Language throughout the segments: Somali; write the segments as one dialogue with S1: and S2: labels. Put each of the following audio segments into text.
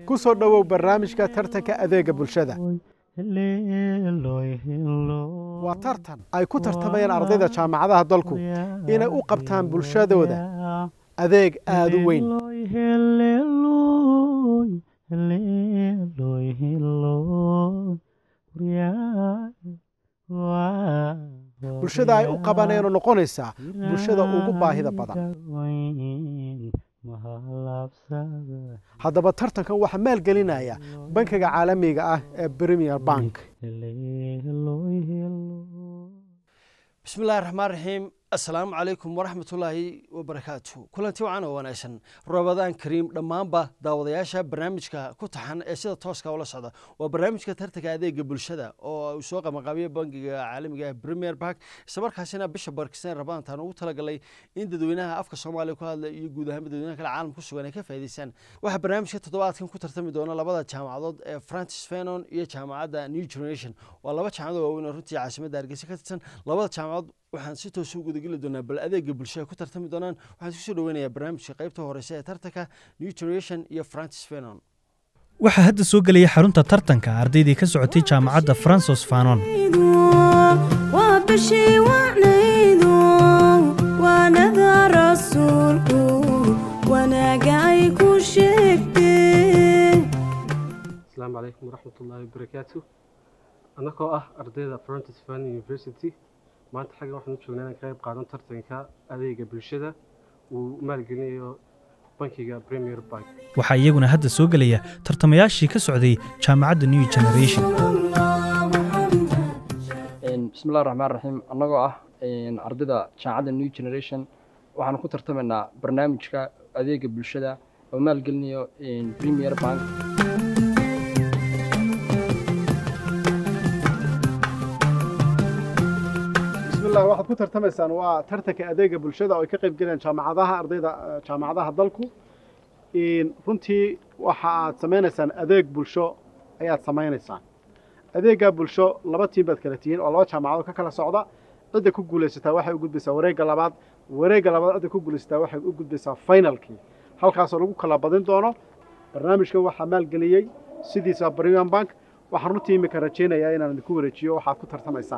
S1: ku soo dhowow barnaamijka tartanka adeega bulshada waa tartan ay ku tartamayaan ardayda jaamacadaha dalku inay u qabtaan bulshadooda adeeg aada u weyn bulshada ay u qabaneenoo noqonaysaa bulshada ugu baahida badan haddaba tartankan waxaa maalgelinaya bankiga caalamiga ah ee premier bank
S2: bismillahi raxmaan raxiim assalaamu calaykum waraxmatullaahi wabarakaatu kulanti wacan oo wanaagsan rabadaan kariim dhammaanba daawadayaasha barnaamijka ku taxan ee sida tooska ula socda waa barnaamijka tartanka adeega bulshada oo uu soo qabanqaabiya bankiga caalamiga ah premier bank islamarkaasina bisha barkistan rabadaantaan ugu talagalay in dadweynaha afka soomaaliya ku hadla iyo guud ahaanba dadweynaha kale caalamka ku sugan ay ka faa'iidaystaan waxaa barnaamijka toddobaadkan ku tartami doona labada jaamacadood ee francis fenon iyo jaamacadda new generation waa laba jaamacad waaweyn oo runtii caasimadda hargeysa ka tirsan labada jaamacadood waxaan si toos u gudageli doonaa bal adeega bulshada ku tartami doonaan waxaan isku soo dhaweynayaa barnaamijka qaybta horeysa ee tartanka new generation iyo francis fenon
S3: waxaa hadda soo gelaya xarunta tartanka ardaydii ka socotay jaamacadda francis fanon
S4: waa bishii wacnaydu waanada rasuulku wanaaga ay ku sheegteen
S5: asalaamu calaykum waraxmatullaahi wabarakaatu annagoo ah ardayda francis fan university maanta xaggan waxaan u joognaa inaan ka qayb qaadan tartanka adeega bulshada uu maalgelinayo bankiga premier bank
S3: waxaa iyaguna hadda soo gelaya tartamayaashii ka socday jaamacadda new generation
S6: bismillahi raxmaan raxiim annagoo ah ardayda jaamacadda new generation waxaan ku tartamaynaa barnaamijka adeega bulshada oo maalgelinayo premier bank
S1: bismillah waxaad ku tartamaysaan waa tartanka adeega bulshada oo ay ka qayb galayaan jaamacadaha ardayda jaamacadaha dalku runtii waxa aad samaynaysaan adeeg bulsho ayaad samaynaysaan adeeggaa bulsho laba tiim baad kala tihiin oo laba jaamacadood ka kala socda cidda ku guulaysataa waxay u gudbaysaa wareegga labaad wareegga labaad cidda ku guulaysataa waxay u gudbaysaa finalkii halkaasoo lagu kala badin doono barnaamijkan waxaa maalgeliyey sidiisa premium bank waxaan runtii imika rajaynayaa inaan idinku wareejiyo waxaad ku tartamaysaan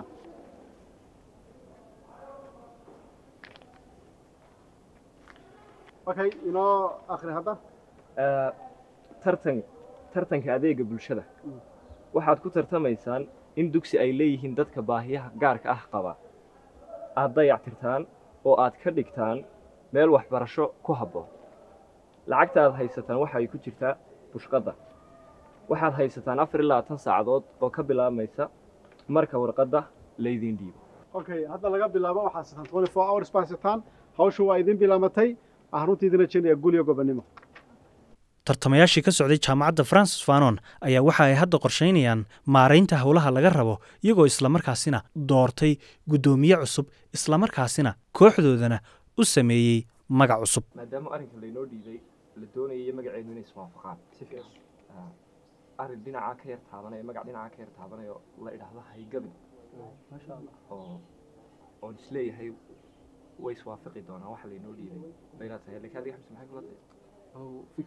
S1: okay inoo akhri hadda
S7: tartan tartanka adeega bulshada waxaad ku tartamaysaan in dugsi ay leeyihiin dadka baahiyaha gaarka ah qaba aad dayactirtaan oo aad ka dhigtaan meel waxbarasho ku habboon lacagta aad haysataan waxa ay ku jirtaa bushqadda waxaad haysataan afar iyo labaatan saacadood oo ka bilaabmaysa marka warqadda laydiin dhiibo
S1: okay hadda laga bilaabo waxaad sitaan twenty four hours baa sitaan hawshu waa idin bilaamatay waxaan runtii idin rajaynayaa guul iyo gobonnimo
S3: tartamayaashii ka socday jaamacadda francis fanon ayaa waxa ay hadda qorshaynayaan maaraynta howlaha laga rabo iyagoo islamarkaasina doortay guddoomiye cusub islamarkaasina kooxdoodana u sameeyey magac cusub
S7: maadaama arrinka laynoo dhiibay la doonayo magaceennu inay iswaafaqaan arrin dhinacaa ka yar taabanaya magac dhinacaa ka yar taabanayo la idhaahdo haygabin oo oon isleeyahay way iswaafaqi doonaan waxa laynoo dhiibay bayna tahay laakiin adiga xamse maxay kula tahay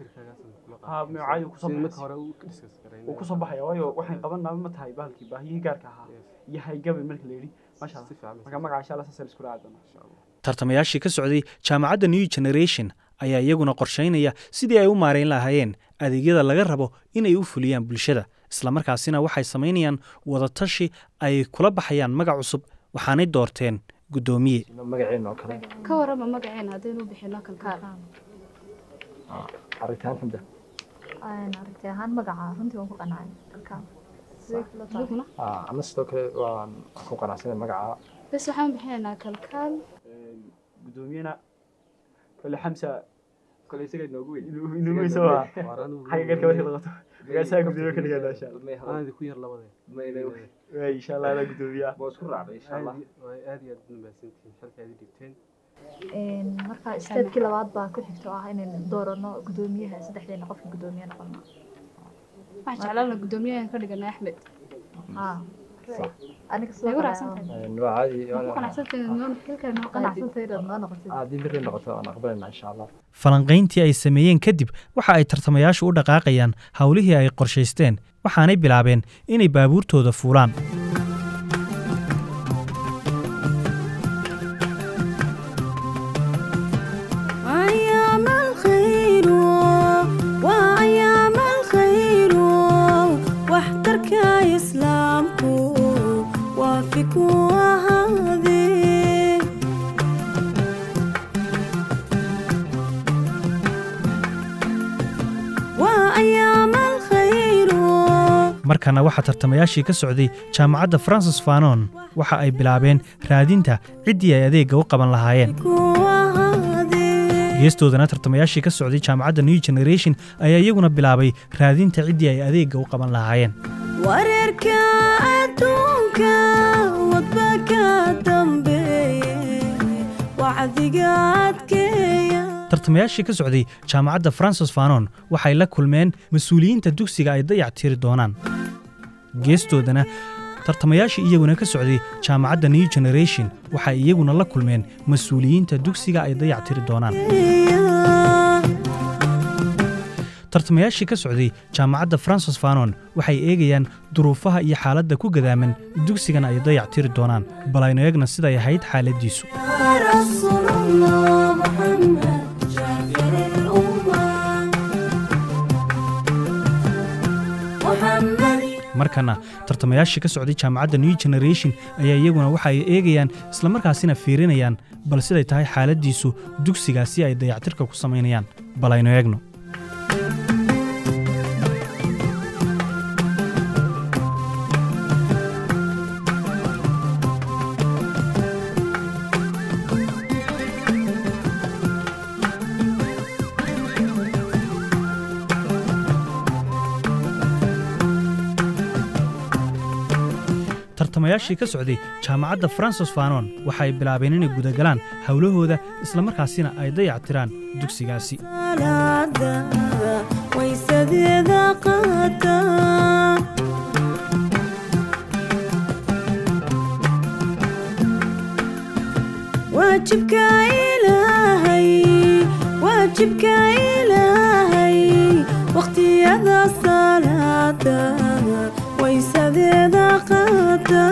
S8: wuu kusoo baxaya waayo waxaan qabanaa ma tahay bahalkii baahiyihii gaarka ahaa iyo haygabi marka la yidhi maasha marka magaca insha allah saasaan isku raaci doonaa
S3: tartamayaashii ka socday jaamacadda new generation ayaa iyaguna qorshaynaya sidii ay u maarayn lahaayeen adeegyada laga rabo inay u fuliyaan bulshada islamarkaasina waxay samaynayaan wadatashi ay kula baxayaan magac cusub waxaanay doorteen guddoomiye
S7: magaceenna oo kale
S9: ka warama magaceena haddaynu bixino kalkaal
S7: aritaan xamda
S10: aragti ahaan magaca runtii waan ku qancay kalkaal
S9: adiguna
S7: ana sidoo kale waan ku qanacsanay magaca
S9: bes waxaan bixinaynaa kalkaal
S8: guddoomiyena kole xamsa kole isaga inoogu weyn inoogu weyn soo maa xagga garka marka la qato magaasaha guddoomiye ka dhigaa insha allah
S5: aanadi ku yar labadee
S8: waay insha allah adaa guddoomiyaa
S7: waa isku raacday insha allah
S5: aad iyo aad u mahadsantihiin halka aad i dhigteen
S10: marka steebkii labaad baa ku xigto ah inaynu doorano guddoomiyaha saddexdeena qofka guddoomiye noqono
S9: waxaan jeclaan lahaa guddoomiyahan ka dhigana axmed
S10: haa aniga
S9: Way ku raacsantahay.
S6: waa caadi
S9: ku qanacsantahay noo xilkan noo
S10: qanacsantay inaad noo noqotid
S6: haddii biri noqoto waan aqbalayna insha allah
S3: falanqayntii ay sameeyeen kadib waxa ay tartamayaashu u dhaqaaqayaan howlihii ay qorshaysteen waxaanay bilaabeen inay baabuurtooda fuulaan
S4: أيام الخير وأيام الخير واحترك إسلامك وافك وهذه وأيام الخير
S3: markana waxaa tartamayaashii ka socday jaamacadda francis fanon waxa ay bilaabeen raadinta ciddii ay adeegga u qaban lahaayeen
S4: وهذه
S3: geestoodana tartamayaashii ka socday jaamacadda new generation ayaa iyaguna bilaabay raadinta ciddii ay adeegga u qaban lahaayeen
S4: wareerka adduunka wadba ka dambeeye wacdiga adkeeya
S3: tartamayaashii ka socday jaamacadda francis fanon waxay la kulmeen mas-uuliyiinta dugsiga ay dayac tiri doonaan geestoodana tartamayaashii iyaguna ka socday jaamacadda new generation waxay iyaguna la kulmeen mas-uuliyiinta dugsiga ay dayac tiri doonaan tartamayaashii ka socday jaamacadda francis fanon waxay eegayaan duruufaha iyo xaaladda ku gadaaman dugsigan ay dayac tiri doonaan bal aynu eegna siday ahayd xaaladdiisu
S4: يا رسول الله محمد شافع الأمة محمد
S3: markana tartamayaashii ka socday jaamacadda new generation ayaa iyaguna waxa ay eegayaan islamarkaasina fiirinayaan bal siday tahay xaaladdiisu dugsigaasi ay dayactirka ku samaynayaan bal aynu eegno tartamayaashii ka socday jaamacadda francis fanon waxay bilaabeen inay gudagalaan howlahooda islamarkaasina ay dayactiraan dugsigaasi
S4: salaada waysadeeda qaata waajibka ilaahay waajibka ilaahay waqtiyada salaada waysadeeda qaata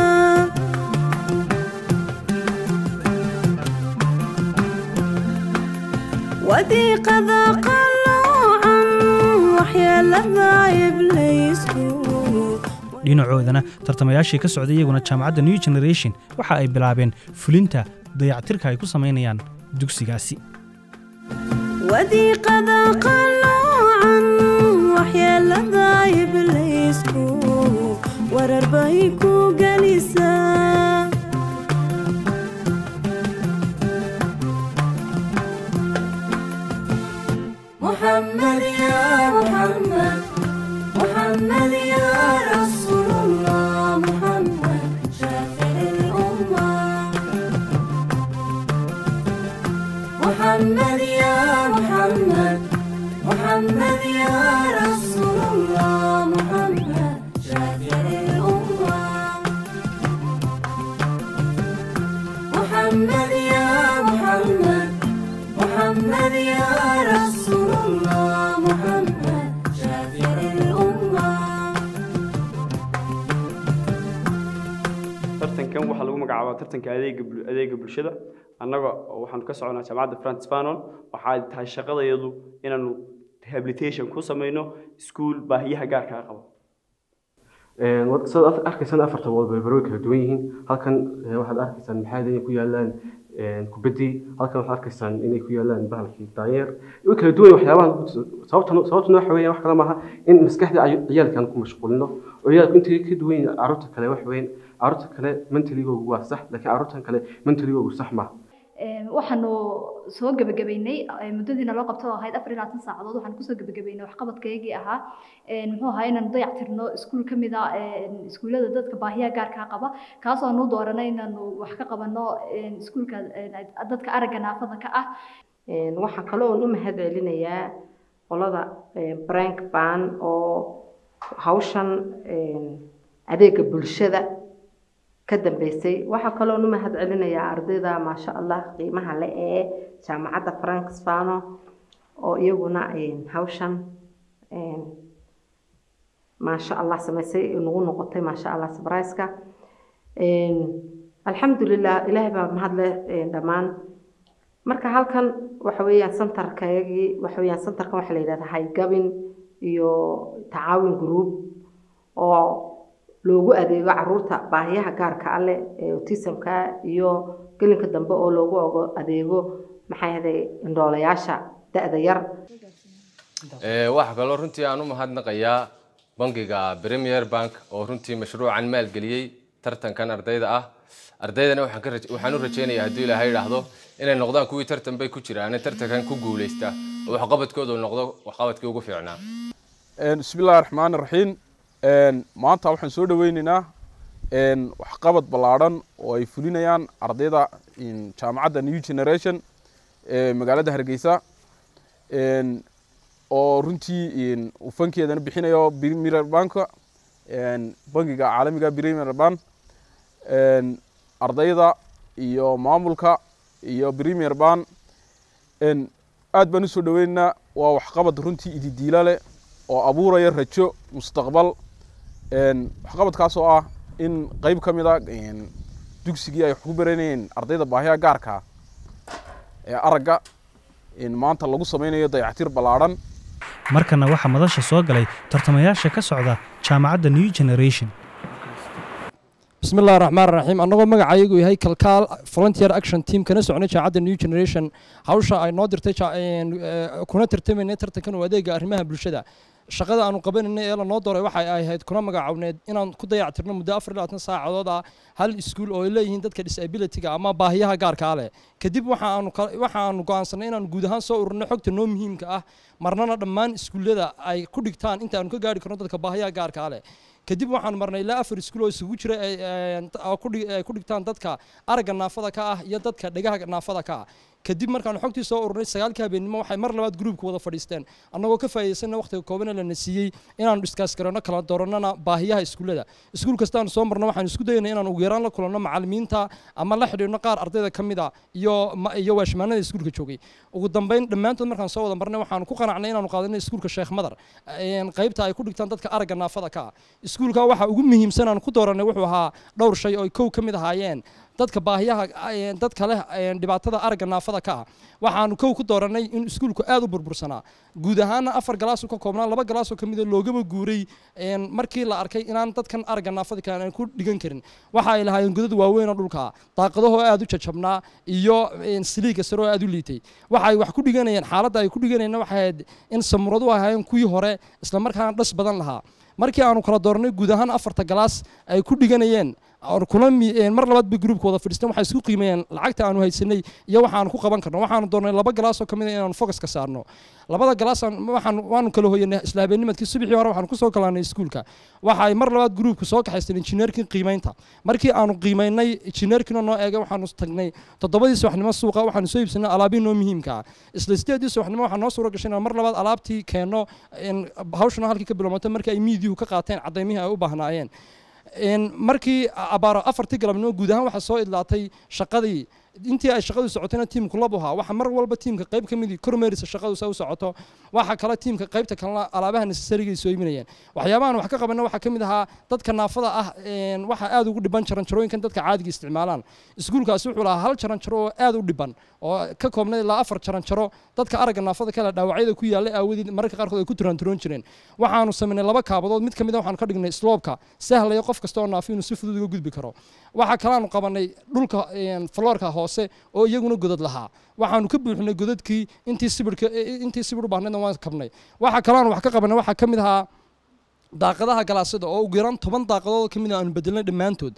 S4: wadiiqada qaloocan waxyeelada ibliisku
S3: dhinacoodana tartamayaashii ka socday iyaguna jaamacadda new generation waxa ay bilaabeen fulinta dayactirka ay ku samaynayaan dugsigaasi
S4: wadiiqada qaloocan waxyeelada ibliisku warar bay ku gelisaa محمد يا محمد محمد يا رسول الله محمد شافع الأمة محمد يا محمد محمد يا رسول الله محمد شافع الأمة محمد يا محمد محمد يا رسول الله محمد شافع الأمة
S8: tartankan waxaa lagu magacaabaa tartanka adeega bul- adeega bulshada annaga oo waxaanu ka soconaa jaamacadda francis fanon waxaa tahay shaqadayadu inaanu rehabilitation ku samayno iskuul baahiyaha gaarka ah qabo sidaad arkaysaan afarta walberbero way kala duwan yihiin halkan eh, waxaad arkaysaan maxaa inay ku yaalaan kubaddii halkan waxaad arkaysaan inay ku yaalaan bahalkii daayeer way kala duwan yihiin waxyaabahan sababtan sababtuna waxa weeyaan wax kale maaha in maskaxda ay- ciyaalkan ku mashquulino oo ciyaalku intay ka duwan yihiin carruurta kale wax weyn carruurta kale mentaligoogu waa sax laakiin carruurtan kale mentaligoogu sax maaha
S10: Een, waxaanu soo gebagabeynay ee, muddadiina loo qabto oo ahayd afar iyo labaatan saacadood waxaan kusoo gebagabeynay waxqabadkaygii ahaa Een, muxuu ahaa inaan dayactirno iskuul ka mid ah een, iskuullada dadka baahiyaha gaarka qaba kaasoo aanu dooranay inaanu wax ka qabanno een, iskuulka een, dadka aragga naafada ka ah
S11: Een, waxaan kaloo u mahad celinayaa qolada een, brank ban oo hawshan een, adeega bulshada ka dambeysay waxaa kaloon u mahad celinayaa ardayda maasha allah qiimaha le ee jaamacadda franks fano oo iyaguna hawshan maasha allah samaysay nagu noqotay maasha allah sabraiska alxamdulilah ilaahay baa mahadle dhammaan marka halkan waxa weeyaan santarkayagii waxa weeyaan santarkan waxaa la yidhahdaa haygabin iyo tacaawin group oo loogu adeego caruurta baahiyaha gaarka ale ee autismka iyo gelinka dambe oo loogu ogo adeego maxay ahday indhoolayaasha da-da yar
S12: waxaa kaloo runtii aan u mahadnaqayaa bangiga premier bank oo runtii mashruucan maalgeliyey tartankan ardayda ah ardaydana waxaan u rajeynayaa hadduu ilaahay idhaahdo inay noqdaan kuwii tartan bay ku jiraan tartankan ku guuleysta oo waxqabadkoodu noqdo waxqabadkii ugu fiicnaa
S13: bismillahi raxmaani raxiim maanta waxaan soo dhaweyneynaa waxqabad ballaadhan oo ay fulinayaan ardayda jaamacadda new generation ee magaalada hargeysa oo runtii uu fankeedana bixinayo premier banka bangiga caalamiga premier bank ardayda iyo maamulka iyo premier ban aad baan usoo dhaweyneynaa waa waxqabad runtii ididiila leh oo abuuraya rajo mustaqbal waxqabadkaas oo ah in qeyb ka mid a dugsigii ay wax ku baranayeen ardayda baahiya gaarka ee aragga maanta lagu sameynayo dayactir ballaadhan
S3: markana waxaa madasha soo galay tartamayaasha ka socda jaamacadda new generation
S6: بسم الله الرحمن الرحيم anagoo magacayagu yahay kalkaal volunteer action team kana soconay jaacadda new generation hawsha ay noo dirtay kuna tartamaynay tartankan oo adeega arrimaha bulshada shaqada aanu qabanayna ee lanoo dooray waxay ahayd kuna magacawneed inaan ku dayactirno muddo afar iyo labaatan saacadood ah hal iskuul oo ay leeyihiin dadka disabilityga ama baahiyaha gaarkaa leh kadib waxaanu waxaanu go'aansanay inaan guud ahaan soo ururno xogta noo muhiimka ah marnana dhammaan iskuullada ay ku dhigtaan inta aanu ka gaari karno dadka baahiyaha gaarkaa leh kadib waxaan marnay ilaa afar iskuul oo isugu jira ay ku dhigtaan dadka aragga naafada ka ah iyo dadka dhegaha naafada ka ah kadib markaanu xogtii soo ururnay sagaalkii habeennimo waxay mar labaad gruubka wada fadhiisteen annagoo ka faa'iidaysana waqtiga kooban lana siiyey inaanu dhiskaas garanno kala doorannana baahiyaha iskuullada iskuul kastaanu soo marno waxaan isku dayaynay inaan ugu yaraan la kulanno macallimiinta ama la xidhiidhno qaar ardayda ka mid a iyo iyo waashmaanada iskuulka joogay ugu dambeyn dhammaantood markaan soo wada marnay waxaanu ku qanacnay inaanu qaadanay iskuulka sheekh madar qaybta ay ku dhigtaan dadka aragga naafada ka ah iskuulka waxa ugu muhiimsan aan ku dooranay wuxuu ahaa dhowr shay oo kow ka mid ahaayeen dadka baahiyaha dadka leh dhibaatada aragga naafada ka ah waxaanu kow ku dooranay in iskuulku aad u burbursanaa guud ahaana afar galaasoo ka koobnaa laba galaasoo ka mida loogaba guuray markii la arkay inaan dadkan aragga naafada ka aan ku dhigan karin waxa ay lahaayeen godad waaweyn oo dhulka daaqadahoo aad u jajabnaa iyo siliiga sare oo aad u liitay waxa ay wax ku dhiganayeen xaaladda ay ku dhiganayeen waxay ahayd in samuradu ahaayeen kuwii hore isla markaana dhas badan lahaa markii aanu kala doornay guud ahaan afarta galaas ay ku dhiganayeen kuna mar labaad bay gruubka wada fadhiisteen waxay isku qiimeeyeen lacagta aanu haysanay iyo waxaanu ku qaban karno waxaanu doornay laba galaas oo kamid a inaanu focus ka saarno labada galaas waxaan waanu kala hoyanay isla habeennimadkii subaxii hore waxaanu kusoo kalaanay iskuulka waxa ay mar labaad gruubka soo kaxaysteen injineerkii qiimeynta markii aanu qiimeynay injineerkiina noo eegay waxaanu tagnay toddobadii subaxnimo suuqa waxaanu soo iibsanay alaabihii noo muhiimka ah isla sideedii subaxnimo waxaa noo suura gashay inaan mar labaad alaabtii keenno hawshana halkii ka bilowmatay markii ay miidiyuhu ka qaateen cadaymihii ay u baahnaayeen markii abaaro afartii galabnimo guud ahaan waxaa soo idlaatay shaqadii intii ay shaqadu socotayna tiimku lab ahaa waxa mar walba tiimka qayb ka midii kormeerisa shaqadu sa u socoto waxa kale tiimka qaybta kalena alaabaha necessarygay soo iibinayeen waxyaabahan wax ka qabana waxaa ka mid ahaa dadka naafada ah waxa aad ugu dhiban jaranjarooyinkan dadka caadiga isticmaalaan iskuulkaasi wuxuu lahaa hal jaranjaro oo aad u dhiban oo ka koobnay ilaa afar jaranjaro dadka aragga naafada kale dhaawacyada ku yaallay aawadeed mararka qaarkood ay ku turanturoon jireen waxaanu samaynay laba kaabadood mid ka mid a waxaanu ka dhignay sloobka sahlaya qof kasta oo naafi inuu si fudud uga gudbi karo waxaa kalaanu qabanay dhulka floorka hoose oo iyaguna godad lahaa waxaanu ka buuxinay godadkii intii sibirka intii sibir u baahnaydna waan kabnay waxa kalaanu wax ka qabanay waxaa ka mid ahaa daaqadaha galaasada oo ugu yaraan toban daaqadood ka mid a aanu bedelnay dhammaantood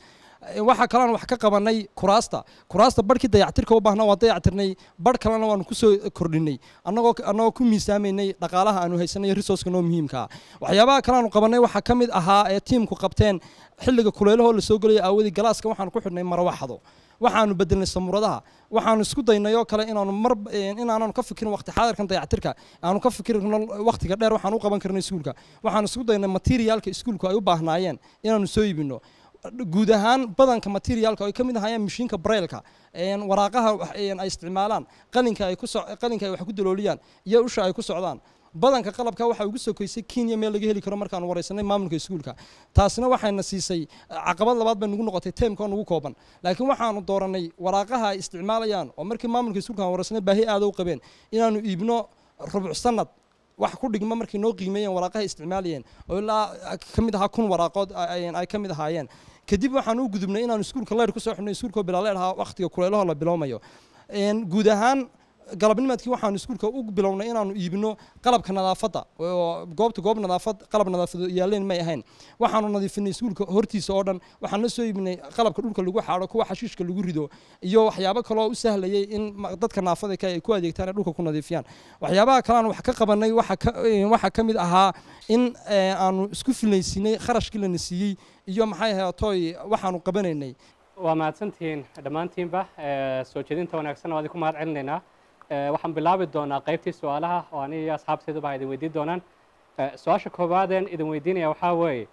S6: waxaa kalean wax ka qabanay kuraasta kuraasta barhkii dayactirka u baahnaa waan dayactirnay barh kalena waanu kusoo kordhinay annagoo annagoo ku miisaamaynay dhaqaalaha aanu haysanay resourceka noo muhiimka ah waxyaabaha kale aanu qabanay waxaa ka mid ahaa ee tiimku qabteen xilliga kuleelahoo lasoo gelaya aawadii galaaska waxaanu ku xidhnay marawaxdo waxaanu bedelnay samuradaha waxaanu isku daynay oo kale inaanu mar inaananu ka fikirin waqti xaadirkan dayactirka aanu ka fikirno waqtiga dheer waxaan u qaban karnay iskuulka waxaanu isku daynay materiaalka iskuulku ay u baahnaayeen inaanu soo iibino guud ahaan badanka materiaalka ay ka mid ahaayeen mashiinka brailka waraaqaha ay isticmaalaan qalinka ay ku qalinka ay wax ku dalooliyaan iyo usha ay ku socdaan badanka qalabka waxaa ugu sokoysay kenya meel laga heli karo markaanu wareysanay maamulka iskuulka taasina waxayna siisay caqabad labaad bay nagu noqotay teemka oo nagu kooban laakiin waxaanu dooranay waraaqaha ay isticmaalayaan oo markii maamulka iskuulka aan wareysanay baahi aada u qabeen inaanu iibno rubuc sanad wax ku dhigma markay noo qiimeeyeen waraaqaha isticmaalayeen oo ilaa ka mid ahaa kun waraaqood ay ka mid ahaayeen kadib waxaan u gudubnay inaanu iskuulka leer kusoo xidhnay iskuulka bilaaleer ahaa waqtiga kuleelaho la bilowmayo guud ahaan galabnimadkii waxaanu iskuulka u bilownay inaanu iibino qalabka nadaafadda oo goobta goob nadaafad qalab nadaafado yaaleen may ahayn waxaanu nadiifinay iskuulka hortiisa oo dhan waxaan la soo iibinay qalabka dhulka lagu xaadho kuwa xashiishka lagu rido iyo waxyaabo kaloo u sahlayay in dadka naafada ka ay ku adeegtaan ee dhulka ku nadiifiyaan waxyaabaha kalean wax ka qabanay waxaa ka mid ahaa in aanu isku filaysinay kharashkii lana siiyey iyo maxay ahaatoy waxaanu qabanaynay
S14: waa mahadsantihiin dhammaantiinba soo jeedinta wanaagsan waa idinku mahad celinaynaa waxaan bilaabi doonaa qaybtii su-aalaha oo aniga iyo asxaabteeduba idin weydiin doonaan su-aasha koowaadeen idin weydiinaya waxaa weeye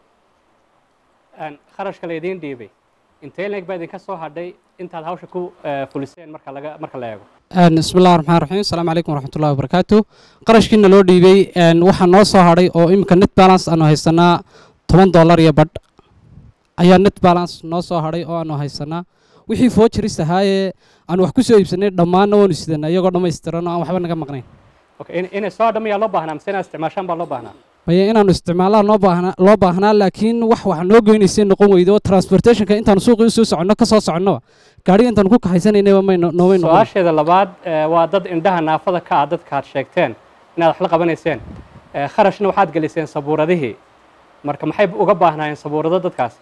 S14: kharashka laydiin dhiibay intee leeg baa idinka soo hadhay intaad hawsha ku fuliseen marka laga marka la eego
S15: bismi llahi raxmaan raxiim asalaamu calaykum waraxmatullahi wabarakaatu qarashkiina loo dhiibay waxaa noo soo hadhay oo iminka net balance aanu haysanaa toban dollar iyo badh ayaa net balance noo soo hadhay oo aanu haysanaa wixii foojaris ahaayee aan wax ku soo iibsanay dhammaanna waanu sidana iyagoo dhammaystiran oo aan waxba naga maqnayn
S14: inay soo dhammayaa loo baahnaa mise inaad isticmaashaan baa loo baahnaa
S15: maya inaanu isticmaalaa noo baahnaa loo baahnaa laakiin wax wax noo goynaysay noqon weydo oo transportationka intaanu suuqii usoo soconno ka soo soconnoba gaadhiga intaanu ku kaxaysanaynaba may noomay noqon
S14: su-aasheeda labaad waa dad indhaha naafada ka ah dadka aad sheegteen inaad wax la qabanayseen kharashna waxaad geliseen sabuuradihii marka maxay uga baahnaayeen sabuurado dadkaas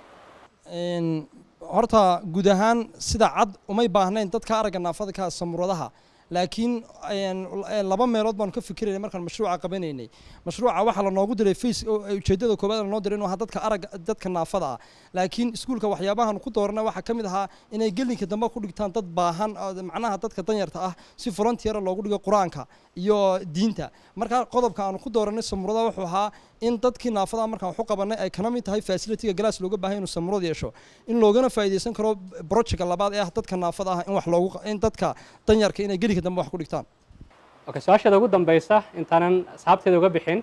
S6: horta guud ahaan sida cad umay baahnayn dadka aragga naafada ka samuradaha laakiin laba meelood baanu ka fikiraynay markaan mashruuca qabanaynay mashruuca waxaa lanoogu diray face ujeedada koobaad lanoo diray inuu ahaa dadka aragga dadka naafada ah laakiin iskuulka waxyaabahan ku dooranay waxaa ka mid ahaa inay gelinka dambe ku dhigtaan dad baahan macnaha dadka danyarta ah si frontiera loogu dhigo qur-aanka iyo diinta markaa qodobka aanu ku dooranay samurada wuxuu ahaa in dadkii naafada markaan waxu qabanay ay kana mid tahay facilitiga galaas looga baahay inuu samurad yeesho in loogana faa'iidaysan karo projectka labaad ee ah dadka naafada ah in wax loogu in dadka danyarka inay gelinka dambe wax ku dhigtaan
S14: okay su-aasheeda ugu dambaysa intaanan asxaabteeda uga bixin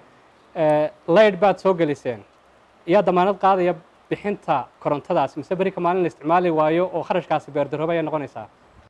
S14: layd baad soo geliseen iyaa damaanad qaadaya bixinta korontadaas mise berika maalin la isticmaali waayo oo kharashkaasi beerdarooba ayaa noqonaysaa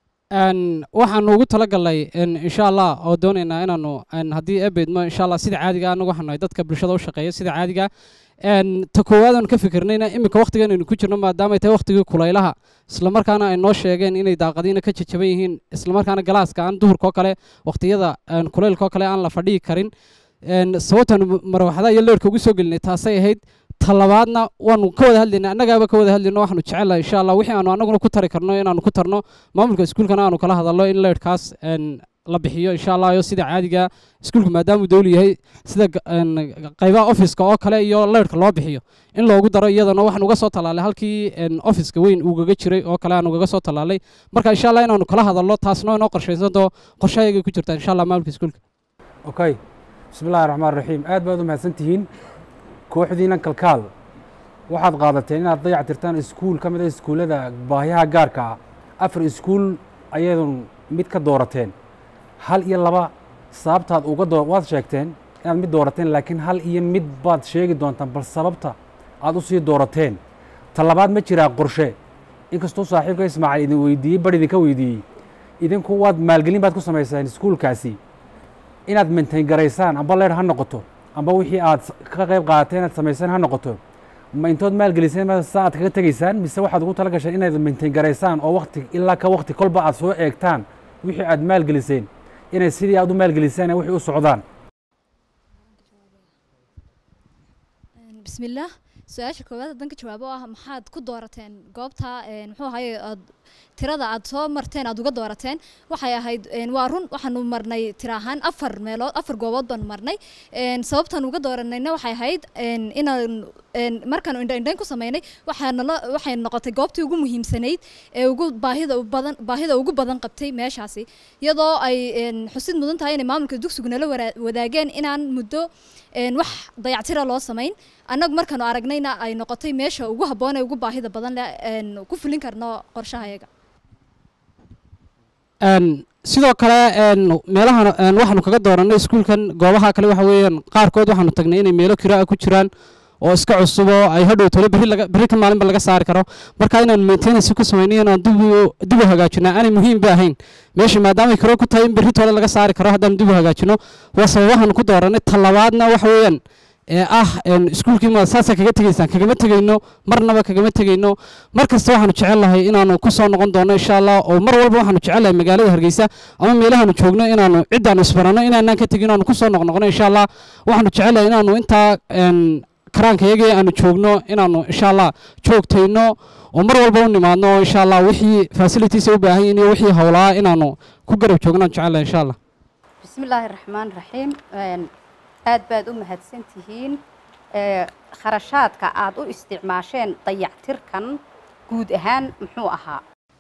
S15: waxaanu ugu talagalnay insha allah oo doonaynaa inaanu haddii ebeedmo insha allah sida caadiga anagu waxaanu nahay dadka bulshada u shaqeeya sida caadiga ta koowaad aanu ka fikirnayna iminka waqtigan aynu ku jirno maadaamay tahay waqtigii kulaylaha islamarkaana ay noo sheegeen inay daaqadiina ka jajaban yihiin islamarkaana galaaska aan duhurkoo kale waqtiyada kulaylkoo kale aan la fadhihi karin sababtaanu marwaxadaha iyo leerhka ugu soo gelinay taasay ahayd talabaadna waanu ka wada hadlaynaa annagaaba ka wada hadlayno waxaanu jecelahay insha allah wixii aanu annaguna ku tari karno inaanu ku tarno maamulka iskuulkana aanu kala hadalno in leerhkaas la bixiyo insha allah iyo sida caadiga iskuulku maadaamuu dowli yahay sida qaybaha ofiska oo kale iyo leerhka loo bixiyo in loogu daro iyadana waxaan uga soo tallaalay halkii ofiska weyn uugaga jiray oo kale aan ugaga soo tallaalay marka insha allah inaanu kala hadalno taasna inoo qorshaysanto qorshahayagay ku jirtaa insha allah maamulka iskuulka
S16: okay bismi illahi raxmaan raxiim aad baad u mahadsan tihiin kooxdiina kalkaal waxaad qaadateen inaad dayac tirtaan iskuul ka mid a iskuullada baahiyaha gaarka ah afar iskuul ayaydun mid ka doorateen hal iyo laba sababtaad uga doo waad sheegteen inaad mid doorateen laakiin hal iyo mid baad sheegi doontaan bal sababta aad u sii doorateen ta labaad ma jiraa qorshe inkastuu saaxiibka ismaaciil idin weydiiyey bar idinka weydiiyey idinku waad maalgelin baad ku samaysaan iskuulkaasi inaad maintain garaysaan amba leer ha noqoto amba wixii aad ka qayb qaadateen inaad samaysaan ha noqoto ma intood maalgeliseen sa aad kaga tegaysaan mise waxaad ugu tala gasheen inaad maintain garaysaan oo wakti ilaa ka wakti kolba aad soo eegtaan wixii aad maalgeliseen inay sidii aad u maalgeliseen wixii u socdaan
S10: bismillaah su-aasha koowaad haddaan ka jawaabo ah maxaad ku doorateen goobta een, muxuu ahaye aad tirada aad soo marteen aad uga doorateen waxay ahayd een, waa run waxaanu marnay tira ahaan afar meelood afar goobood baanu marnay een, sababtaan uga dooranayna waxay ahayd een, inaan een, markaanu indha indhayn ku sameynay waxaana la waxay noqotay goobtii ugu muhiimsanayd ee ugu baahida u badan baahida ugu badan qabtay meeshaasi iyadoo ay een, xusid mudan tahay inay maamulka dugsigu nala wara- wadaageen inaan muddo een, wax dayactira loo samayn annagu markaanu aragnayna ay noqotay meesha ugu habboon ee ugu baahida badan leh een, ku fulin karno qorshahayaga
S15: Een, sidoo kale een, meelahan een, waxaanu kaga dooranay iskuulkan goobaha kale waxa weeyaan qaarkood waxaanu tagnay inay meelo kira ah ku jiraan oo iska cusub oo ay hadhow tole berri laga berri ka maalinba laga saari karo marka inaan maintenance ku sameynay inaan dib u dib u hagaajino aanay muhiim ba ahayn meesha maadaama kiro ku tahay in berri tole laga saari karo haddaan dib u hagaajino waa sababahan ku dooranay talabaadna waxa weeyaan ee ah een, iskuulkii ma saasa kaga tegaysaan kagama tegayno marnaba kagama tegayno mar kasta waxaanu jecel lahay inaanu ku soo noqon doono insha allah oo mar walba waxaanu jecel lahay magaalada hargeysa ama meelahaanu joogno inaanu ciddaanu isbaranno inaanaan ka tegin inaanu ku soo noqnoqono insha allah waxaanu jecel lahay inaanu intaa een, karaankayagii aanu joogno inaanu insha allah joogtayno oo mar walba u nimaadno oo insha allah wixii facilities ay u baahan yihiin iyo wixii howlaa inaanu ku garab joogno aan jecel lahay insha allah
S17: bismillaahi raxmaan raxiim Een, aad baad u mahadsan tihiin Ee, kharashaadka aad u isticmaasheen dayactirkan guud ahaan muxuu ahaa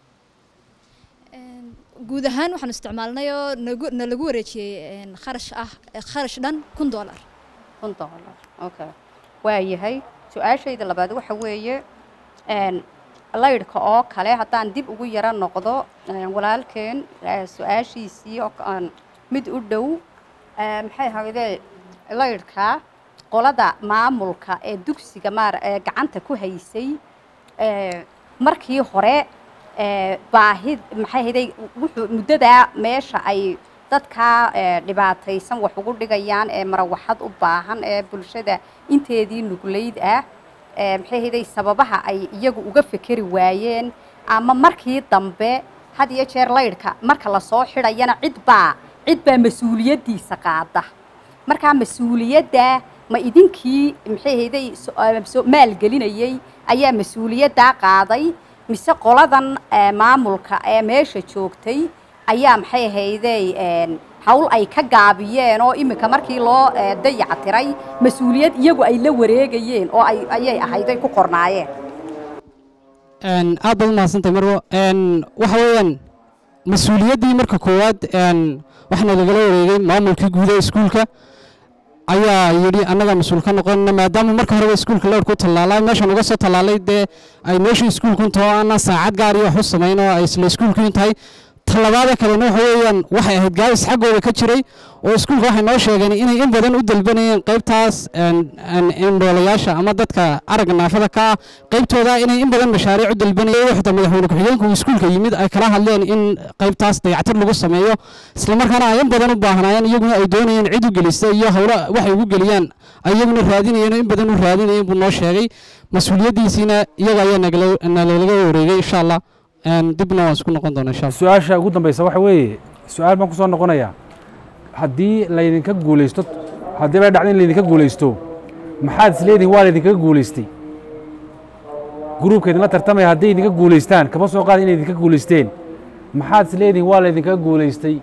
S10: guud ahaan waxaanu isticmaalnay oo nagu na lagu wareejiyey een, kharash ah kharash dhan kun doolar
S17: kun doolar okay waa yahay su-aashayda labaad waxa weeye een, laydhka oo kale haddaan dib ugu yaro noqdo een, walaalkeen ee, su-aashiisii oo aan mid u dhow ee, maxay ahaydee laydhka qolada maamulka ee dugsiga maar ee gacanta ku haysay ee, markii hore ee, baahid maxay ahaydee wuxuu muddadaa meesha ay dadka ee, dhibaataysan wax ugu dhigayaan ee marawaxad u baahan ee bulshada inteedii nuglayd ah ee, maxay ahaydee sababaha ay iyagu uga fekeri waayeen ama markii dambe had iyo jeer laydhka marka lasoo xidhayana cid baa cid baa mas-uuliyaddiisa qaada markaa mas-uuliyadda ma idinkii maxay ahaydey so- ah, so- maalgelinayey ayaa mas-uuliyaddaa qaaday mise qoladan eh, maamulka ee meesha joogtay ayaa maxay ahaydey een, hawl ay ka gaabiyeen oo iminka markii loo eh, dayactiray mas-uuliyad iyagu ay la wareegayeen oo ay ayay ahayday ku qornaayeen
S15: Een, aad baad umahadsantahay marwo Een, waxa weeyaan mas-uuliyaddii marka koowaad een, waxaana lagala wareegay maamulkii guud ee iskuulka ayaa yidhi annagaa mas-uul ka noqonana maadaama marka horeba iskuulka lowr ku tallaalay meeshan uga soo tallaalay dee ay meeshii iskuulkun taho aanaa saacad gaar iyo wax u samayn oo ay isla iskuulkiin tahay talabaada kalena waxa weeyaan waxay ahayd gaabis xaggooda ka jiray oo iskuulka waxay noo sheegeen inay in badan u dalbanayeen qaybtaas een, een, indhoolayaasha ama dadka aragga naafada ka ah qaybtooda inay in badan mashaariic u dalbanayeen waxda madaxweyne ku-xigeenku uu iskuulka yimid ay kala hadleen in qaybtaas dayactir lagu sameeyo islamarkaana ay in badan u baahnaayeen iyaguna ay doonayeen cid u gelisa iyo howlo waxay ugu geliyaan ay iyaguna raadinayeen oo in badan u raadinayeen buu noo sheegay mas-uuliyaddiisiina iyaga ayaa nagala nalalaga wareegay insha allah Een, dibna waan isku noqon doonaa insha allah
S16: su-aasha ugu dambeysa waxa weeye su-aal baan ku soo noqonayaa haddii laydinka guulaysto haddii bay dhacdo in laydinka guulaysto maxaad isleedihin waa laydinkaga guulaystay gruubka idinla tartamaya hadday idinka guulaystaan kama soo qaada inay idinka guulaysteen maxaad isleedihin waa laydinkaga guulaystay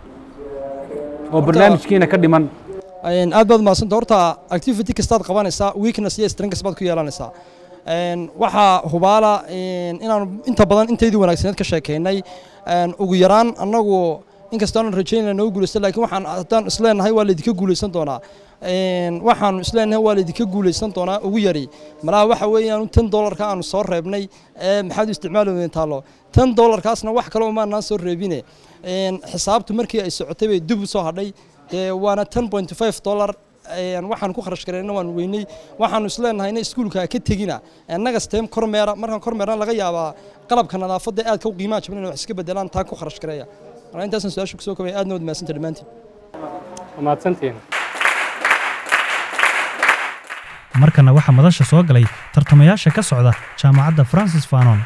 S16: oo barnaamijkiina ka dhiman
S6: Een, aad baad umahadsanta horta activity kastaad qabanaysaa weakness iyo strengths baad ku yeelanaysaa Een, waxaa hubaala een, inaanu inta badan inteydii wanaagsaneed ka sheekeynay een, ugu yaraan annagu inkastoo aanan rajaynayna nagu guulaysta laakiin waxaan haddaan isleenahay waa laydinka guulaysan doonaa Een, waxaanu isleenahay waa laydinka guulaysan doonaa ugu yari malaha waxa weeyaan tan doolarka aanu soo reebnay ee maxaad u isticmaali weydeen taalo tan doolarkaasna wax kale umaanaan soo reebine Een, xisaabtu markii ay socotay bay dib u soo hadhay dee waana ten point five dollar een, waxaan ku kharash garayna waan weynay waxaanu isleenahayna iskuulka ka tegina annaga stem kormeera markaan kormeerna laga yaabaa qalabka nadaafadda aadka u qiimaha jaban inay wax iska bedelaan taa ku kharash gareeya marka intaasaan su-aasha kusoo kobaya aadna wad mahadsantahay dhammaantiin
S14: mahadsantihiin
S3: markana waxaa madasha soo galay tartamayaasha ka socda jaamacadda francis fanon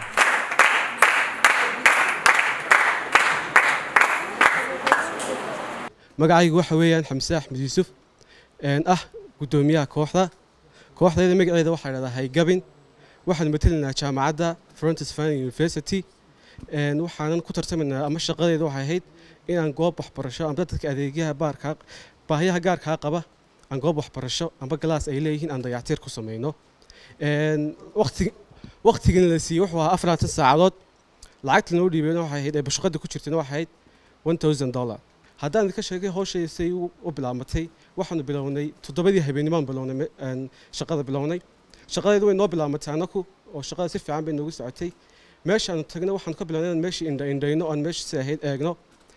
S18: magacaygu waxa weeyaan xamse axmed yuusuf een ah guddoomiyaha kooxda kooxdayda magaceeda waxaa dhahdaa haygabin waxaan matelaynaa jaamacadda frontis fan university Een, waxaanan ku tartamaynaa ama shaqadeeda waxay ahayd inaan goob waxbarasho ama dadka adeegyaha baarka baahiyaha gaarkaa qaba aan goob waxbarasho amba galaas ay leeyihiin aan dayactiir ku samayno Een, waqti waqtigana la siiyey wuxuu ahaa afaratan saacadood lacagta noo dhiibeyna waxay ahayd ee bashaqada ku jirtayna waxay ahayd one thousand dollar haddaan idinka sheegay hawshay say u u bilaabatay waxaanu bilownay toddobadii habeennimaan bilownay me- een, shaqada bilownay shaqadeedu way noo bilaabatay annaku oo shaqada si fiican bay noogu socotay meeshaanu tagnay waxaanu ka bilownay inaan meeshii indha indhayno oon meesha si ahayd eegno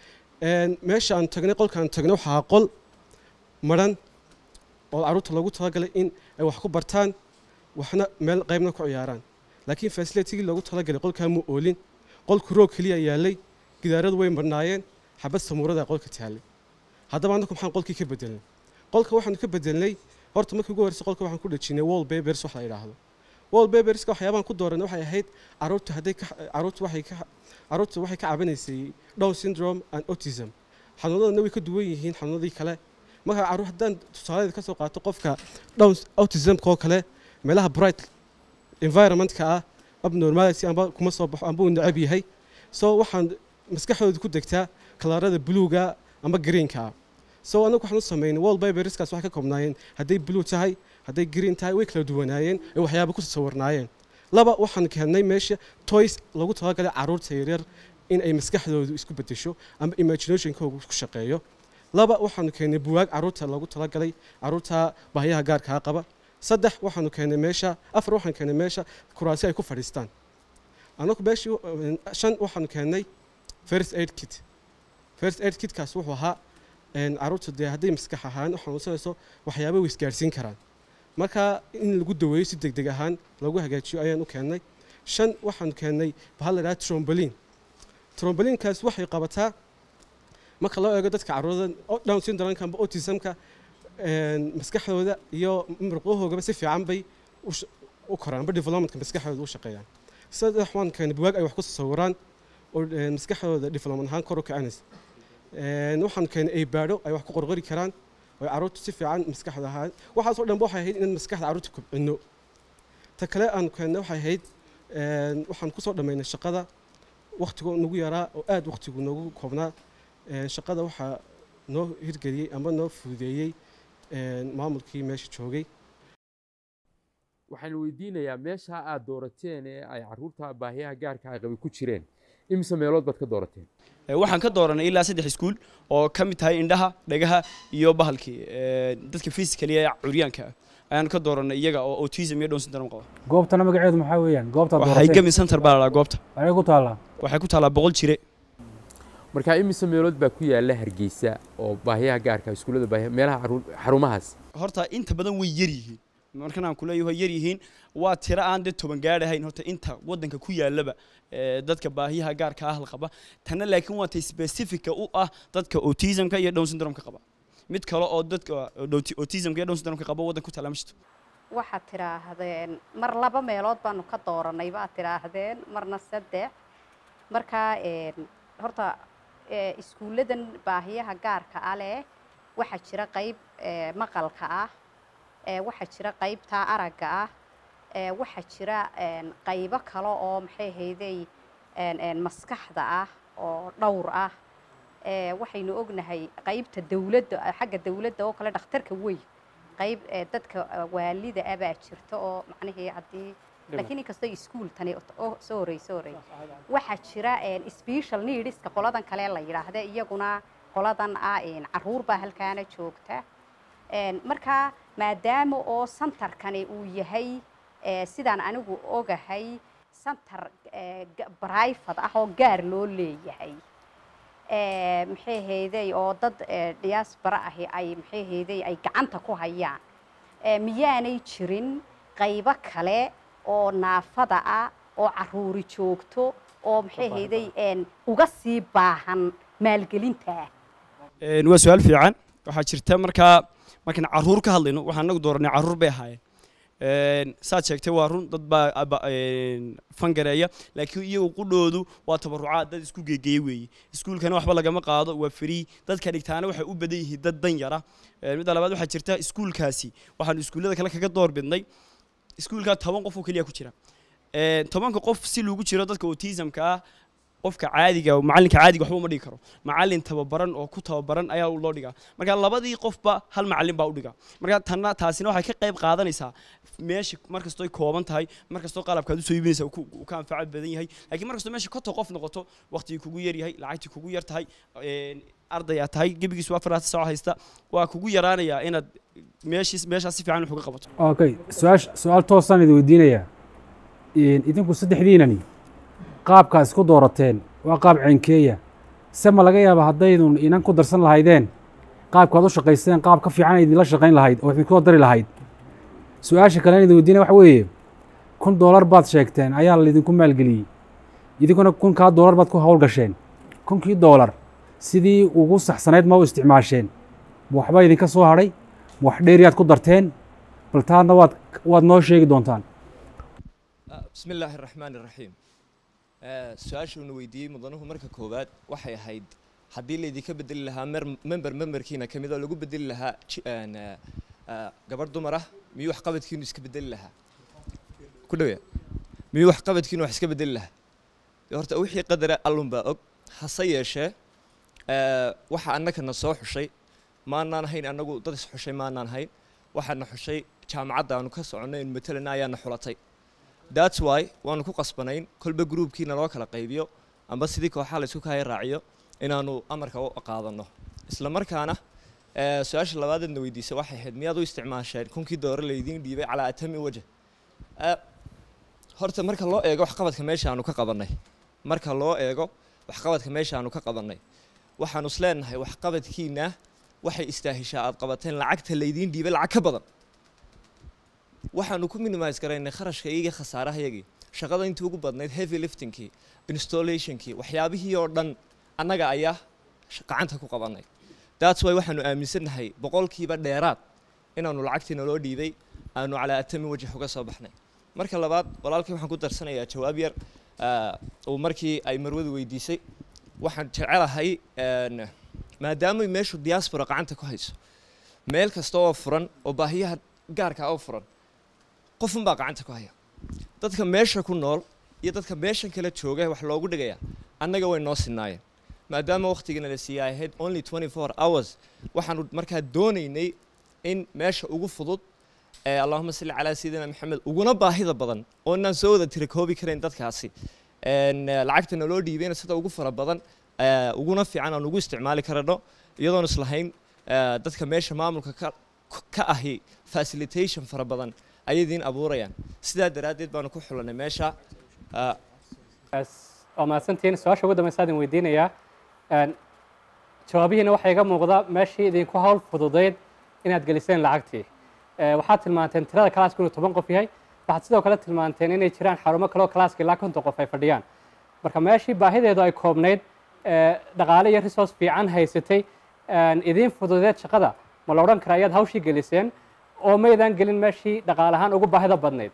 S18: Een, meesha aan tagnay qolkaan tagnay waxaa ahaa qol maran oo carruurta loogu talagalay in ay wax ku bartaan waxna meel qaybna ku ciyaaraan laakiin facilitigii loogu talagalay qolkaa muu oolin qolku roog keliya yaalay gidaaradu way marnaayeen xabad samuurada qolka taallay haddaba annaku maxaan qolkii ka bedelnay qolka waxaanu ka bedelnay horta markii ugu horreysay qolka waxaan ku dhejinay wall papers wax la yidhaahdo wall paperska waxyaabahan ku dooranay waxay ahayd carruurtu hadday ka carruurtu waxay ka carruurtu waxay ka cabanaysay down syndrome and autism xanuunadana way ka duwan yihiin xanuunadii kale marka carruur haddaan tusaaladeeda ka soo qaato qofka down autismka oo kale meelaha bright environmentka ah abnormality amba kuma soo baxo amba uu necab yahay so waxaan maskaxdooda ku degtaa kalaarada buluuga amba greenka ah so anagu waxaan u samaynay wall paperskaas waxay ka koobnaayeen hadday blue tahay hadday green tahay way kala duwanaayeen ee waxyaaba ku sawirnaayeen laba waxaan keennay meesha toys lagu talagalay carruurta yaryar in ay maskaxdoodu isku bedesho ama imaginationkoogu ku shaqeeyo laba waxaanu keennay buwaag carruurta loogu talagalay carruurta baahiyaha gaarkaa qaba saddex waxaanu keennay meesha afar waxaan keennay meesha kuraasi ay ku fadhiistaan anagu meeshii uh, shan waxaanu keennay first aid kit first aid kitkaas wuxuu ahaa een, carruurta dee hadday maskax ahaan u xanuunsanayso waxyaaba way isgaarsiin karaan marka in lagu daweeyo si degdeg ahaan lagu hagaajiyo ayaan u keennay shan waxaanu keennay bahal la idhaha trombolin trombolinkaas waxay qabataa marka loo eego dadka carruurada down syndrome-ka amba autismka een, maskaxdooda iyo murqahoogaba si fiican bay u sh- u koraan amba developmentka maskaxdooda u shaqeeyaan saddex waan keenay buwaag ay wax ku sawiraan oo een, maskaxdooda development ahaan kor u kacanaysa Een, waxaan keenay ay baadho ay wax ku qorqori karaan oo ay carruurtu si fiican maskaxda ahaan waxaasoo dhanba waxay ahayd inaan maskaxda carruurta kobcino ta kale aan keennay waxay ahayd een, waxaan kusoo dhammaynay shaqada wakhtigoo nagu yaraa oo aad wakhtigu noogu koobnaa Een, shaqada waxaa noo hirgeliyey ama noo fududeeyey een, maamulkii meesha joogay
S19: waxaan weydiinayaa meesha aad doorateen ee ay caruurta baahiyaha gaarka ay qabi ku jireen imise meelood baad ka doorateen
S8: Ee, waxaan ka dooranay ilaa saddex iskuul oo ka mid tahay indhaha dhagaha iyo bahalkii ee, dadka physically ee curyaanka ah ayaan ka dooranay iyaga oo autism iyo down syndrome qaba
S16: goobtana magaceedu maxaa weeyaan goobtaad
S8: waxay
S16: doorateen
S8: gami center baa la dhahaa goobta
S16: waxay ku taallaa
S8: waxay ku taallaa boqol jire
S19: marka imise meelood baa ku yaala hargeysa oo baahiyaha gaarka iskuullada baahiya meelaha caruur- xarumahaas
S8: horta inta badan way yar yihiin markan aan kuleeyahay way yar yihiin waa tiro aan dee toban gaadhahayn horta inta waddanka ku yaalaba ee, dadka baahiyaha gaarka ah la qaba tanna laakiin waa tay specifica u ah dadka autismka iyo down syndrome-ka qaba mid kale oo dadka autismka iyo down syndrome-ka qaba waddanka ku taala ma jirto
S17: waxaad tidhaahdeen mar laba meelood baanu ka dooranay baad tidhaahdeen marna saddex markaa een, horta ee, iskuulladan baahiyaha gaarka ah leh waxaa jira qayb ee, maqalka ah ee, waxaa jira qaybtaa aragga ah ee, waxaa jira een, qaybo kale oo maxay ahaydey een, een, maskaxda ah oo dhowr ah ee, waxaynu ognahay qaybta dawladda xagga dawladda oo kale dhakhtarka weyn qayb ee, dadka eh, waalida ah baa jirta oo macnihii haddii laakiin inkastoo iskuul tani oo soo horey soo horey waxaa jira een, special needska qoladan kale la yidhaahda iyaguna qoladan ah een, caruur baa halkaana joogta Een, marka maadaama oo santarkani uu yahay ee, sidaan anigu ogahay santar ee, ga- private ah oo gaar loo leeyahay ee, maxay ahaydey oo dad ee, diaspora ahi ay maxay ahaydey ay gacanta ku hayaan ee, miyaanay jirin qaybo kale oo naafada ah oo caruuri joogto oo maxay ahaydey een, uga sii baahan maalgelinta
S8: Een, waa su-aal fiican waxaa jirta markaa markaan caruur ka hadlayno waxaan anagu dooranay caruur bay ahaayeen Een, saad sheegtay waa run dad baa aba- een, fangareeya laakiin iyagu qudhoodu waa tabarucaad dad isku geegeeye weeye iskuulkana waxba lagama qaado waa free dadka dhigtaana waxay u badan yihiin dad dan yara Een, midda labaad waxaa jirta iskuulkaasi waxaanu iskuullada kale kaga door bidnay iskuulkaa toban qof oo keliya ku jira Een, tobanka qof si lagu jiro dadka autismka ah qofka caadiga macalinka caadiga waxba uma dhigi karo macalin tababaran oo ku tababaran ayaa loo dhigaa marka labadii qofba hal macalin baa u dhiga marka tanna taasina waxay ka qayb qaadanaysaa meesha markastoo ay kooban tahay markastoo qalabkaad usoo iibinaysa uu ku- uu ka anfaco badan yahay laakiin markastoo meesha konton qof noqoto waqtigii kugu yar yahay lacagtii kugu yar tahay een, arday aad tahay gebigiisu afar saac haysta waa kugu yaraanayaa inaad meeshiis meeshaas si fiican wax uga qabato
S16: okay su-aash su-aal toosaan idin weydiinayaa Een, idinku saddexdiinani qaabkaa isku doorateen waa qaab ceenkeeya se ma laga yaaba haddaydun inan ku darsan lahaydeen qaabkaad u shaqaysteen qaab ka fiican ay idinla shaqayn lahayd oo idinkoo dari lahayd su-aasha kale aan idin weydiinaya waxa weeye kun doolar baad sheegteen ayaa laydinku maalgeliyey idinkuna kunkaa doolar baad ku howlgasheen kunkii doolar sidii ugu saxsanayd ma u isticmaasheen ma waxba idinka soo hadhay ma wax dheeriyaad ku darteen bal taadna waad waad noo sheegi doontaan
S7: بسم الله الرحمن الرحيم su-aashuuna weydiiyey mudanuhu marka koowaad waxay ahayd haddii laydinka bedeli lahaa mer- member memberkiina ka mid oo lagu bedeli lahaa ji- een, eh, eh, gabadh dumar ah miyuu waxqabadkiinu iska bedeli lahaa ku dhawya miyuu waxqabadkiinu wax iska bedeli lahaa dee horta wixii qadara allun baa og hase yeeshee eh, waxa annagana soo xushay maanaan hayn annagu dad is xushay maanaan hayn waxaana xushay jaamacadda aanu ka soconnay in matelana ayaana xulatay that's why waanu ku qasbanayn kolba gruubkiina loo kala qaybiyo amba sidii kooxaha la isku kaya raaciyo inaanu amarka u qaadanno isla markaana eh, su-aasha labaadeedna weydiisay waxay ahayd miyaad u isticmaasheen kunkii doore laydiin dhiibay calaa atami wajh Eh, horta marka loo eego waxqabadka meesha aanu ka qabannay marka loo eego waxqabadka meesha aanu ka qabannay waxaanu isleenahay waxqabadkiina waxay istaahishaa aad qabateen lacagta laydiin dhiibay lacag ka badan waxaanu ku minimise garaynay kharashka iyaga khasaarahayagii shaqada intii ugu badnayd heavy liftingkii installationkii waxyaabihii oo dhan annaga ayaa sh- gacanta ku qabanay that's why waxaanu aaminsannahay boqolkiiba dheeraad inaanu lacagtii naloo dhiibay aanu calaa atami wajh uga soo baxnay marka labaad walaalkii waxaan ku darsanayaa jawaab yar ah, uu markii ay marwadu weydiisay waxaan jecelahay een, maadaama meeshu diaspora gacanta ku hayso meel kasta oo furan oo baahiyaha gaarka ah oo furan qofun baa gacanta ku haya dadka meesha ku nool iyo dadka meeshan kala jooga wax loogu dhigaya annaga way noo sinaayeen maadaama waqtigana la siiyay ay ahayd only 24 hours waxaanu markaa doonaynay in meesha ugu fudud ee allahuma salli calaa sayidina maxamed uguna baahida badan oo inaan soo wada tira koobi karayn dadkaasi een, eh, lacagta naloo dhiibayna sida ugu fara badan eh, uguna fiican aan ugu isticmaali karano iyadoon islahayn eh, dadka meesha maamulka ka ka ahi facilitation fara badan ayay idiin abuurayaan sidaa daraaddeed baanu ku xulanay meesha ah,
S14: waa mahadsantihiin su-aasha ugu dambaysa idin weydiinayaa Een, jawaabihiina waxaa iga muuqda meeshii idinku hawl fududayd inaad geliseen lacagtii Ee, waxaad tilmaanteen tirada kalaaska inuu toban qof yahay waxaad sidoo kale tilmaanteen inay jiraan xarumo kale oo kalaaska ilaa konton qof ay fadhiyaan marka meeshii baahideedu ay koobnayd ee, dhaqaale iyo resource fiican haysatay een, idiin fududeed shaqada ma la odhan karaa ayaad hawshii geliseen oo maydaan gelin meeshii dhaqaale ahaan ugu baahida badnayd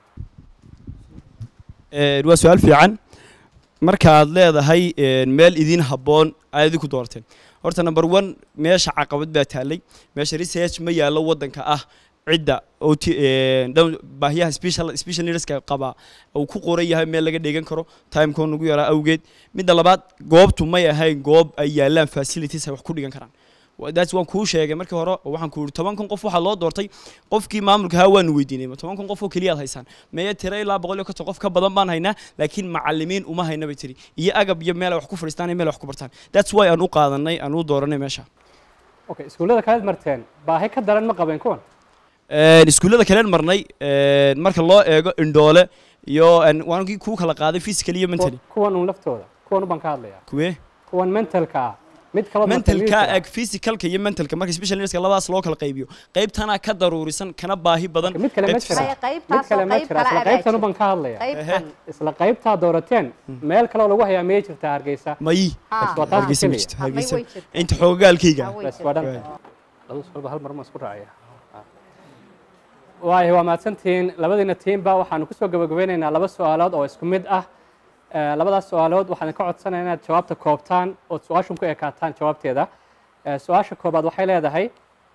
S8: Een, waa su-aal fiican markaad leedahay een, meel idiin habboon ayaad idinku doorteen horta number one meesha caqabad baa taallay meesha research ma yaallo waddanka ah cidda oo ti- een, dhow- baahiyaha special special needska qaba uu ku qoran yahay meel laga dhegan karo timekoo nagu yaraa awgeed midda labaad goobtu may ahayn goob ay yaallaan facilities ay wax ku dhigan karaan Wa- that's waan kuu sheegay markii hore oo waxaan ku yidhi toban kun qof waxaa loo doortay qofkii maamulka ahaa waanu weydiinay ma toban kun qof oo keliya aad haysaan meye tira ilaa boqol iyo konton qof ka badan baan haynaa laakiin macalimiin uma hayna bay tiri iyo agab iyo meel ay wax ku fadhiistaan iyo meel ay wax ku bartaan that's why aan u qaadanay aan u dooranay meesha
S14: okay iskuullada kalead marteen baahi ka daran ma qabeen kuwan
S8: Een, iskuullada kaleen marnay een, marka loo eego indhoole iyo een, waan kii kuu kala qaaday physical iyo mentally
S14: kuwan uun laftooda kuwan ubaan ka hadlayaa
S8: kuwee
S14: kuwan mentalka ah mid kaloo
S8: mentalka eg physicalka iyo mentalka marka special needska labadaas loo kala qaybiyo qaybtana ka daruurisan kana baahi badan
S14: mid kale ma
S8: qaybta
S14: jira
S8: physical-
S14: mid kale ma jira isla qaybtan ubaan ka hadlaya isla qaybtaa doorateen meel kaloo lagu hayaa miyay jirtaa hargeysa
S8: mayi
S14: Bas waa taas
S8: hargeysa ma
S14: keliya.
S8: jirto hargeysa inta xoogaalkayga
S14: bas waa dhan laba su'aalba hal mar ma isku raacaya waayo waa mahadsantihiin labadiina tiimba waxaanu kusoo gabagabeynaynaa laba su-aalood oo isku mid ah Eh, labadaas su-aalood waxaan ka codsanaya inaad jawaabta koobtaan ood su-aashun ku ekaataan jawaabteeda Eh, su-aasha koobaad waxay leedahay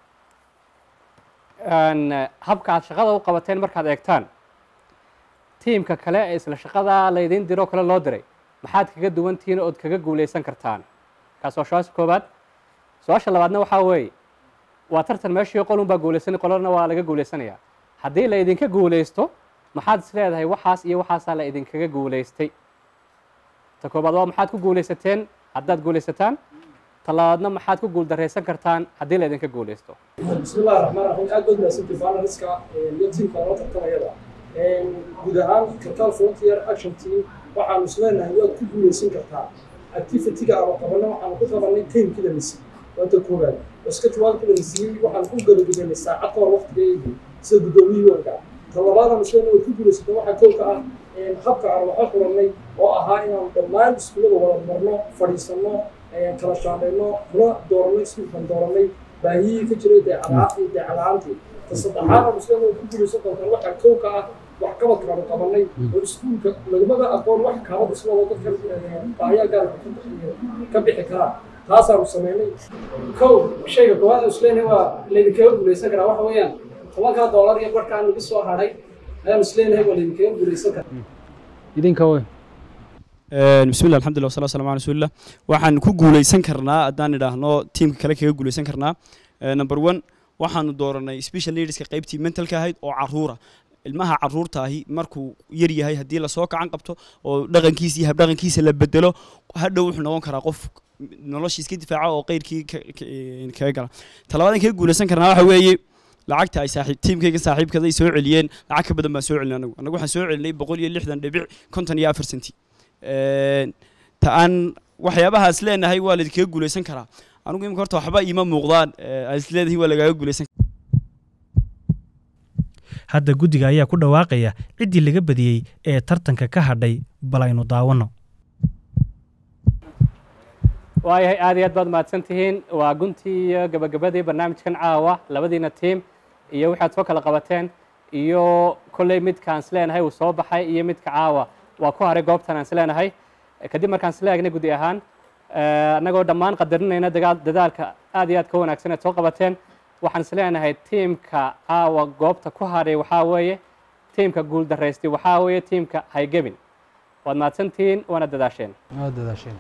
S14: een, eh, habka aad shaqada u qabateen markaad eegtaan tiimka kale ee isla shaqada laydin diro kale loo diray maxaad kaga duwan tihiin ood kaga guuleysan kartaan kaas waa su-aasha koobaad su-aasha labaadna waxaa weeye waa tartan meeshii qolun baa guuleysanay qolona waa laga guuleysanayaa haddii la idinka guuleysto maxaad is leedahay waxaas iyo waxaasaa la idinkaga guuleystay ta koobaad waa maxaad ku guuleysateen haddaad guuleysataan ta labaadna maxaad ku guuldarreysan kartaan haddii la idinka guuleysto
S6: بسم الله الرحمن الرحيم aad baad mahadsantihin finaliska iyo tiimka loo tartamayada guud ahaan kartal frontier action team waxaanu isleenahay waad ku guuleysan kartaa activity-ga aanu qabanay waxaanu ku qabanay tiimkida misi waanta koowaad basketballkida misiyey waxaan ku gabagabeynay saacad ka hor waqtigeedii sida guddoomiyihii warka talabaadaan isleenahay waad ku guuleysatay waxaa kowka ah habka aan waxa furannay oo ahaa inaanu dhammaan iskuullada wada marno fadhiisanno kala shaandhayno kula dooranay iskuulkan dooranay baahiyihii ka jiray deecalaantii deecalaantii ta saddexaad aan isleenahay waad ku guuleysan doontaan waxaa kowka ah waxqabadka aanu qabanay oo iskuulka lagumada aqoon wax kaaba dhismada dadka baahiyaa gaarka ka bixi karaa taasaanu sameynay
S20: kow shayga koowaad aan isleenahay waa laydinkaga guuleysan karaa waxa weeyaan tobankaa doolar iyo barka aan iga soo hadhay ayaan isleenahay waa laydinkaga guuleysan karaa
S16: idinka wey
S8: bismillah alxamdulillah wasala waslamu ala rasuulillah waxaan ku guuleysan karnaa haddaan idhaahno tiimka kale kaga guuleysan karnaa number one waxaanu dooranay special leaderska qaybtii mentalka ahayd oo caruura ilmaha caruurta ahi markuu yar yahay haddii lasoo kacan qabto oo dhaqankiisa iyo habdhaqankiisa la bedelo hadhow wuxuu noqon karaa qof nolosha iska difaaca oo qeyrkii kaga gala talabaad kaga guuleysan karnaa waxa weeye lacagta ay saaxiib tiimkayga saaxiibkada ay soo celiyeen lacag ka badan baan soo celinay anagu anagu waxaan soo celinay boqol iyo lixdan dhibic konton iyo afar senti ta aan waxyaabahaas leenahay waa laidinkaga guuleysan karaa anigu imika horta waxba iima muuqdaan aan is leedahay waa lagaaga guuleysan
S3: hadda guddiga ayaa ku dhawaaqaya ciddii laga badiyey ee tartanka ka hadhay bal aynu daawanno
S14: waayahay aad iyo aad baad mahadsan tihiin waa guntii iyo gabagabadii barnaamijkan caawa labadiina tiim iyo waxaad soo kala qabateen iyo kolley midkaan isleenahay uu soo baxay iyo midka caawa waa ku haray goobtan aan isleenahay kadib markaan isla eegnay guddi ahaan annagoo dhammaan qadarinayna dagaal dadaalka aad iyo aad ka wanaagsan aad soo qabateen waxaan isleenahay tiimka caawa goobta ku haray waxaa weeye tiimka guul daraystay waxaa weeye tiimka haygebin waad mahadsantihiin waana dadaasheen
S16: waad dadaasheen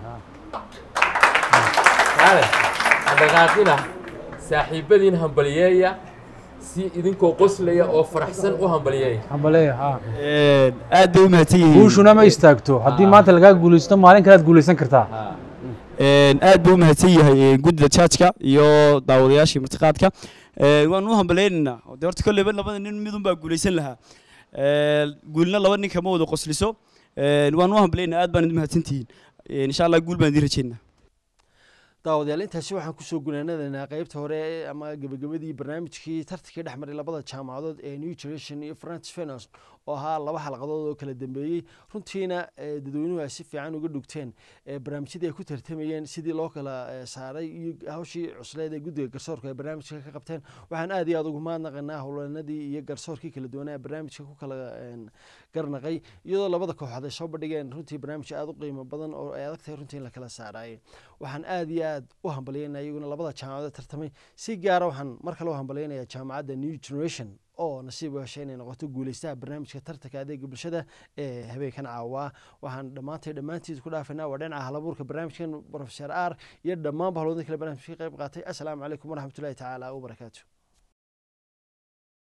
S19: dhaqaaqina saaxiibadiin hambaliyeeya si idinkoo qoslaya oo faraxsan u hambaliyeeya
S16: hambaleeya ha
S8: aad bay u mahadsan yihiin
S16: guushuna ma istaagto haddii maanta lagaa guuleysto maalin kale aad guuleysan kartaa
S8: aad buu u mahadsan yahay guddida jaajka iyo daawadayaashii martiqaadka waan u hambaleynaynaa de horta kolleyba labada nin midun baa guuleysan lahaa guulna laba nin kama wada qosliso waan u hambaleynaynaa aad baan idin mahadsantihiin insha allah guul baan idin rajeynaa
S2: daawadayaal intaasi waxaan kusoo gunaanadaynaa qeybta hore ama gebagabadii barnaamijkii tartankii dhex maray labada jaamacadood ee new generation iyo france fenos oo ahaa laba xalqadood oo kala dambeeyey runtiina dadweynuhu ay si fiican uga dhugteen barnaamijyadii ay ku tartamayeen sidii loo kala saaray iyo hawshii cusleed ee guddiga garsoorka ay barnaamijka ka qabteen waxaan aad iyo aad ugu mahadnaqanaa howlanadii iyo garsoorkii kala duwanaa barnaamijka ku kala garnaqay iyadoo labada kooxood ay soo bandhigeen runtii barnaamij aad u qiimo badan oo ay adag tahay runtii in la kala saaraayay waxaan aad iyo aad u hambalyeynaya iyaguna labada jaamacadood tartamay si gaara waxaan mar kale u hambalyeynayaa jaamacadda new generation oo nasiib u heshay inay noqoto guuleystaha barnaamijka tartanka adeega bulshada ee habeenkan caawaa waxaan dhammaantay dhammaantiid ku dhaafaynaa waa dhinaca halabuurka barnaamijkan professor r iyo dhammaan bahalwadin kale barnaamijka ka qayb qaatay assalaamu calaykum waraxmatullahi tacaala wabarakaatu